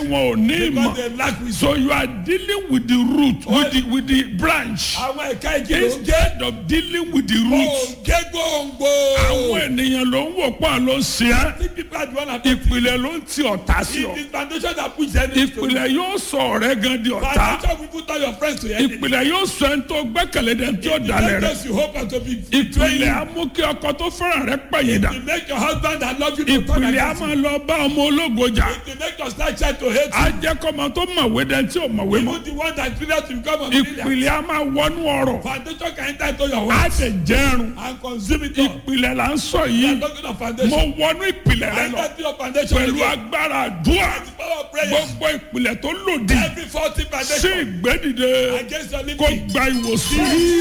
wọn ò ní because ìmọ̀ they lack wisdom. so you are dealing with the root with the with the branch àwọn ẹ̀ka igi ló ń gé. instead of dealing with the root òǹgé gbòǹgbò. àwọn ènìyàn ló ń wò pọ̀ ló ń ṣe é think people are the one that ìpìlẹ̀ ló ń ti ọ̀tá sí ọ it is foundation that push enemies to you. ìpìlẹ̀ yóò sọ ọ̀rẹ́ gan di ọ̀tá foundation will put all your friends to enemy. ìpìlẹ̀ yóò sọ ẹni tó gbẹ́kẹ̀lé dẹ̀ tí ó dalẹ̀ rẹ̀ Because you hope and to be betrayed. ìpìlẹ̀ á mú kí ọkọ tó fẹ́ràn rẹ̀ pẹ̀yìn dà You make your husband that love you to turn ìpìlẹ̀ á against máa lọ bá ọmọ ológo jà you. You make your slight child to hate á jẹ́ kọ́mọ tó mọ̀wé dẹ̀ tí ò mọ̀wé you. mọ́ Even the one that failure to become a millionaire. ìpìlẹ̀ á máa wọnú ọ̀rọ̀ Foundation can enter into your á wealth dẹ̀ jẹ́rùn and consume it all. ìpìlẹ̀ là ń sọ We yìí are talking of mo foundation. wọnú ìpìlẹ̀ rẹ lọ Enter into your foundation pẹ̀lú again. agbára àdúrà The power of prayer. gbogbo ìpìlẹ̀ tó lòdì Every faulty sí foundation ìgbẹ́dìde against your kó living. gba ìwòsàn.